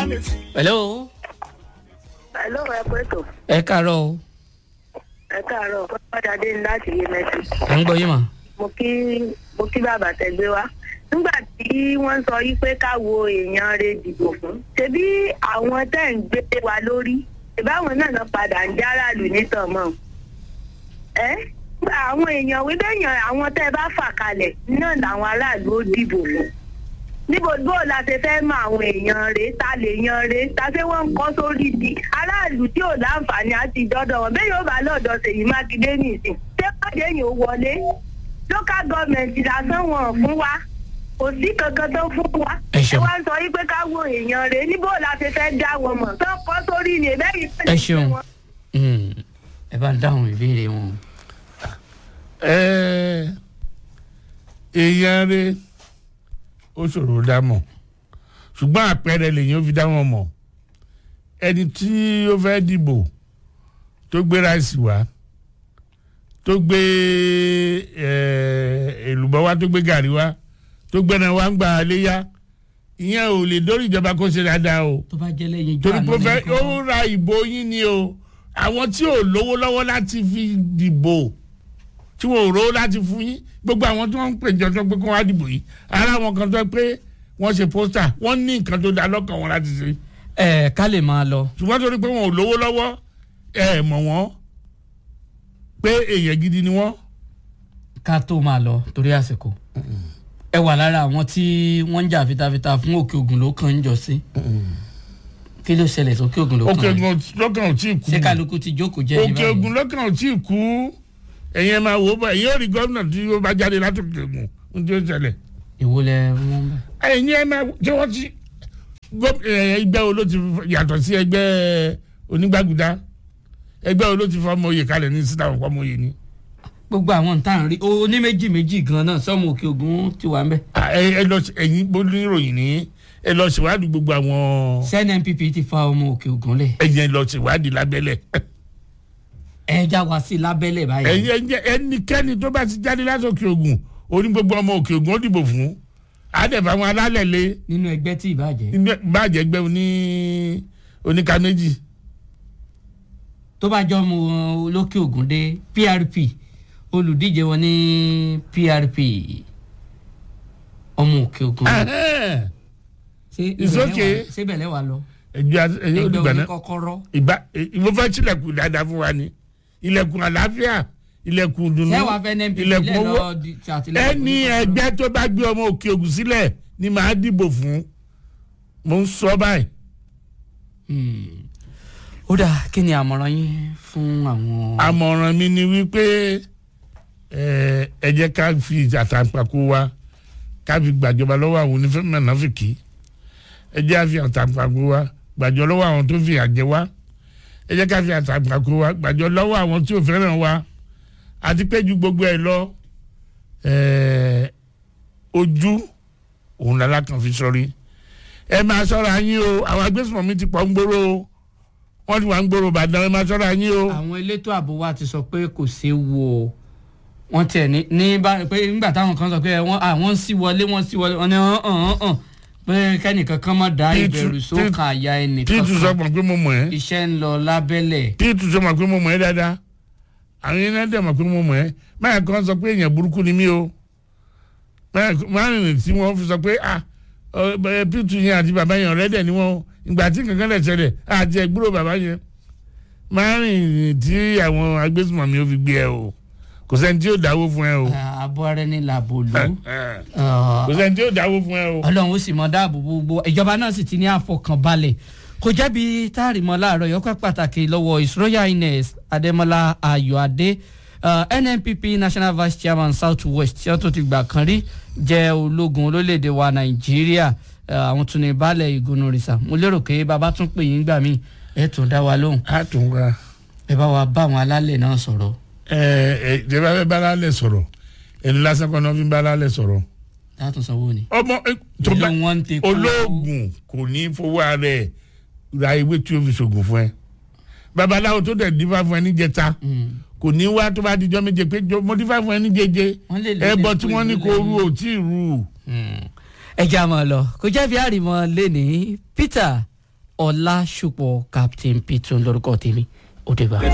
hello Hello, ẹ pé tó. ẹ káàárọ̀ o Ẹ káàárọ̀, Fọláṣadé ní láti yé mẹ́sì. à ń gbọ́ yín mà. Mo kí mo kí bàbá tẹ̀gbé wá. Nígbà tí wọ́n sọ yí pé ká wo èèyàn rẹ̀ dìbò fún. Ṣebí àwọn tẹ́ ń gbé wa lórí? Ìbáwọn náà lọ padà ń járàlù nítàn mọ́. Ẹ́ àwọn èèyàn wí bẹ́yàn àwọn tẹ́ ẹ bá fà kalẹ̀ náà làwọn aráàlú ó dìbò fún. Níbo bó la ṣe fẹ́ mọ àwọn èèyàn rẹ̀ ta lè yan rẹ̀ ta ṣé wọ́n ń kọ́ sórí di aráàlú tí ò láǹfààní àti dọ́dọ̀ wọn bẹ́ẹ̀ yóò bá lọ́dọ̀ Ṣèyí Mákindé nìsín ṣé pàdé yìí ó wọlé local government lásán wọn fún wa kò sí kankan tó fún wa Ẹ ṣeun. wá ń sọ yí pé ká wo èèyàn rẹ̀ níbo la ṣe fẹ́ dá wọn mọ̀ tó ń kọ́ sórí ni ẹ̀bẹ́ yìí ẹ ṣeun Mm, ẹ bá ń dáhùn ìbéèrè wọn. Ẹ, èèyàn rẹ ó ṣòro dá mọ̀ ṣùgbọ́n àpẹẹrẹ lèyàn fi dá wọn mọ̀ ẹni tí ó fẹ́ dìbò tó gbé ráìsì wá tó gbé ẹ, èlùbọ́ wá tó gbé gàrí wá tó gbẹ́nà wá ń gbà léyà ìyẹn ò lè dórí ìjọba kó ṣe dáadáa o tó bá jẹ́ lẹ́yìn ijó torí àná pé ó fẹ́ lẹ́yìn kan. ó ra ìbò yín ni o àwọn tí ò lówó lọ́wọ́ láti fi dìbò tí wọn ò rówó láti fún yín gbogbo àwọn tí wọ́n ń pè jọ pé kí wọ́n á dìbò yìí ara wọn kan tó pé wọ́n ṣe pósítà wọ́n ní nǹkan tó dá lọ́kàn wọn láti ṣe ẹ ká lè máa lọ. ṣùgbọ́n torí pé wọn ò lówó lọ́wọ́ ẹ mọ̀ wọ́n pé èèyàn gidi ni wọ́n. ká tó máa lọ torí àsìkò ẹ wà lára àwọn tí wọ́n ń jà fitafita fún òkè ògùn ló kàn ń jọ sí kí ló ṣẹlẹ̀ sókè ògùn ló òkè kàn ogun lọ́kàn ò tí ì kú ṣé kálukú ti jókòó jẹ́ ní òkè báyìí ogun lọ́kàn ò tí ì kú ẹ̀yin ẹ̀ máa wò ó bá ẹ̀yin ò rí gómìnà tí ó bá jáde látòkè ogun ohun tí ó ṣẹlẹ̀ èwo lẹ mú bẹ. ẹ̀yin ẹ̀ máa ṣé wọ́n ti gó- ẹ̀, ẹgbẹ́ wo ló ti yàtọ̀ sí ẹgbẹ́ onígbàgùdá ẹgbẹ́ wo ló ti fọmọ oyè kalẹ̀ ní síta wọn fọmọ oyè ni. gbogbo àwọn tá à ń rí o ní méjì méjì gan náà sọmọ òkè ògùn ti wà ń bẹ. À, ẹ ẹ lọ sí- ẹ̀yin oníròyìn ní ẹ lọ ṣèwádìí gbogbo àwọn cnnpp ti fa ọmọ òkè ògùn lẹ ẹ̀yin ẹ lọ ṣèwádìí lábẹ́lẹ̀ ẹ já wa sí lábẹ́lẹ̀ báyìí. ẹ̀yin ẹ̀yin ẹnikẹ́ni tó bá ti jáde láti òkè ogun oní gbogbo ọmọ òkè ogun ó dìbò fún àdẹ̀fà àwọn alálẹ̀ lé nínú ẹgbẹ́ tí ìbàjẹ́ bàjẹ́ gbẹ́ oní oníka méjì tó bá jọ mu olókè ògùn dé prp olùdíje wọn ní prp ọmọ òkè ògùn Ẹhẹ́n. ṣé It's ibẹ̀lẹ̀ okay. wà- ṣé bẹ̀lẹ̀ wà lọ ẹjọ́ àti- ẹjọ́ ẹgbẹ́ olùgbà náà oníkọ́kọ́rọ́ ìgbà ìwọ fẹ́ tilẹ̀kùn dáadáa fún wa ni ilẹ̀kùn àlàáfíà ilẹ̀kùn dùnú ṣé wàá fẹ́ nẹ́ẹ̀pì ilẹ̀kùn ilẹ̀ owó lọ di- ti àtìlẹ́yìn ẹni oníkọ́kọ́rọ́? ẹgbẹ́ tó bá gbé ọmọ òkè ògùn sílẹ̀ ni màá dìbò fún mo ń sọ báyìí. Hmm. ó dáa kí ni àmọ̀ràn yín fún àwọn. àmọ̀ràn mi ni wípé ẹ ẹ jẹ́ ká fi àtàǹpàkò wa ká fi gbàjọba lọ́wọ́ àwọn onífẹ́mi nàfìkì ẹ jẹ́ ká fi àtàǹpàkò wa gbàjọ lọ́wọ́ àwọn tó fi àjẹ wa ẹ jẹ́ ká fi àtàǹpàkò wa gbàjọ lọ́wọ́ àwọn tí ò fẹ́ràn wa àti pé ju gbogbo ẹ̀ lọ ẹ ojú òun làlá kan fi sọrí ẹ máa ṣọ́ra yín o àwọn agbésùnmọ̀mí ti pọ̀ ń gbòòrò o wọ́n ti wà ń gbòòrò Ìbàdàn ẹ máa ṣọ́ra yín o. àwọn elétò ààbò wa ti sọ pé kò séwu o wọ́n tiẹ̀ ní ní bá pé nígbà táwọn kan sọ pé wọ́n àwọn ń sí wọlé wọ́n sí wọlé wọ́n ní hàn hàn hàn pé kẹ́nìkan kan má dá Píìtù- ìbẹ̀rù sókàn àyà ẹnìkan píìtù sọ mọ̀ pé mo mọ̀ ẹ́ iṣẹ́ ń lọ lábẹ́lẹ̀ píìtù sọ mọ̀ pé mo mọ̀ ẹ́ dáadáa àwọn yẹn náà dẹ̀ mọ̀ pé mo mọ̀ ẹ́ máyà kan sọ pé èèyàn burúkú ni mí o máyà rìn tí wọ́n fi sọ pé ah ọ, ẹ, píìtù yẹn àti bàbá yẹn ọ̀rẹ́dẹ̀ ni wọ́n ìgbà tí kankan lẹ̀ ṣẹlẹ̀ àti ẹ̀gbúrò bàbá yẹn máyà rìn tí àwọn agbésùnmọ̀mí ó fi gbé ẹ o kò sẹ́ni tí yóò dáwó fún ẹ o àbọ̀ ara ẹni làbò lù Eh, kò sẹ́ni tí yóò dáwó fún ẹ o. ọlọ́run ó sì mọ dáàbò bo gbogbo ìjọba náà sì ti ní àfọkànbalẹ̀ kò jẹ́bi táàrímọ́ láàárọ̀ yọkọ̀ pàtàkì lọ́wọ́ his royal highness adémọlá ayọ̀adé uh, nnpp national vice chairman south west tí wọ́n tó ti gbà kan rí jẹ́ ológun olólédè wa nàìjíríà uh, àwọn tún ní baálẹ̀ ìgúnnu rìsà mo lérò pé bàbá tún pè yín gbà mí ẹ tún dá wa lóhùn a tún wá ẹ bá wa bá àwọn alálẹ̀ náà sọ̀rọ̀ ẹ ẹ ìjọba fẹ́ bá lálẹ́ sọ̀rọ̀ ẹni lásán kan náà fi bá lálẹ́ sọ̀rọ̀ látún sanwó ni. ọmọ ẹ, tó bá èló wọn ń tẹ kó- olóògùn kò ní fowó ara ẹ ra ewé tí o fi ṣògùn fún ẹ babaláwo tó dẹ̀ dífá fún ẹ ní jẹta Mm. kò ní wá tó bá dijọ́ méje pé jọ- mo dífá fún ẹ ní jẹjẹ Wọ́n lè lè ẹbọ lè tí kó wọ́n ní ìlú kó rú lẹ́yìn. ò tí ì rú ẹ já mọ́ ọ lọ kò jẹ́ bí àrìmọ́ lẹ́ni Peter ọlásùpọ̀ captain pitun lórúkọ tèmi ó dé bá.